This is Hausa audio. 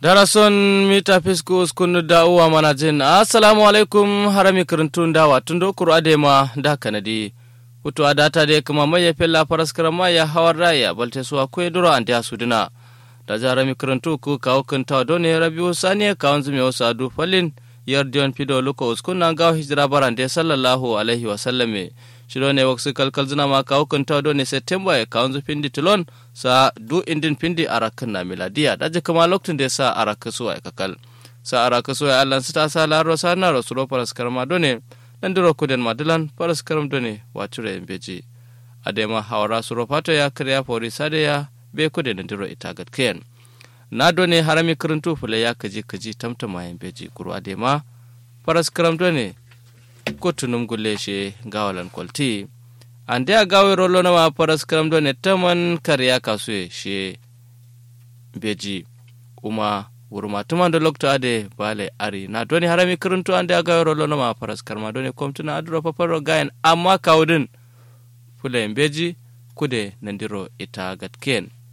darason mita fiskus kunu da uwa mana jin assalamu alaikum harami kirintun dawa tun do kuru adema da kanadi hutu adata de kuma maye fella paraskara maya hawar raya balte suwa kwe duro an da sudina da jarami kirintu ku kawo kinta done rabiu saniya kawon zume wasu adu falin yardiyon fido luko uskun na gawo hijira barande sallallahu alaihi wa sallame shiro ne waksu kalkal zina ma kawo kinta done september ya kawon zu pindi tilon sa du indin pindi arakin na miladiya daji kuma lokacin da sa arakin suwa ya kakal sa arakin suwa ya allan su ta sa laro sa na rasuro paraskar ma done nan duro kuden madilan paraskaram done wacure beji adema hawara suro fato ya kirya fori sade ya be kude nan duro ita gatkayan na done harami kirintu fule ya kaji kaji tamtama yan beji kuru adema paraskaram done kotunum gulle she gawalan kwalti ande a gawe rolo na ma paraskaram done taman karya kasue she beji uma wurma tuman da lokto ade bale ari na doni harami kiruntu ande aga rolo no ma paras karma doni komtuna adro paparo gayen amma kawdin fule beji kude nandiro ita gatken